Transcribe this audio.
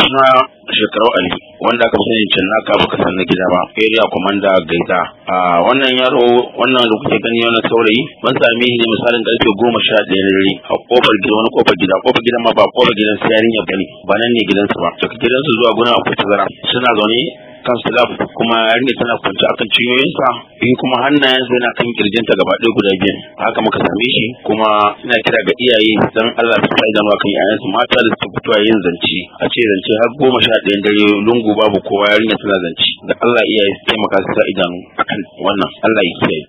suna shekaru ali wanda aka sani can naka baka san na gida ba area commander gaida a wannan yaro wannan da kuke gani wannan saurayi ban same shi ne misalin karfe goma sha ɗaya na dare a kofar gida wani kofar gida kofar gidan ma ba kofar gidan sai yarinya bane ba nan ne gidansu ba daga gidansu zuwa gurin akwai tazara suna zaune kan slab kuma yarinya tana kwance akan ciyoyinsa in kuma hannayensa yana kan kirjinta gaba ɗaya guda biyu haka muka same shi kuma ina kira ga iyaye dan Allah su sa idanu kan yayansu mata da suke fitowa yin zance a ce zance har goma sha ɗayan dare lungu babu kowa yarinya tana zance da Allah iyaye su taimaka su sa idanu akan wannan Allah ya kiyaye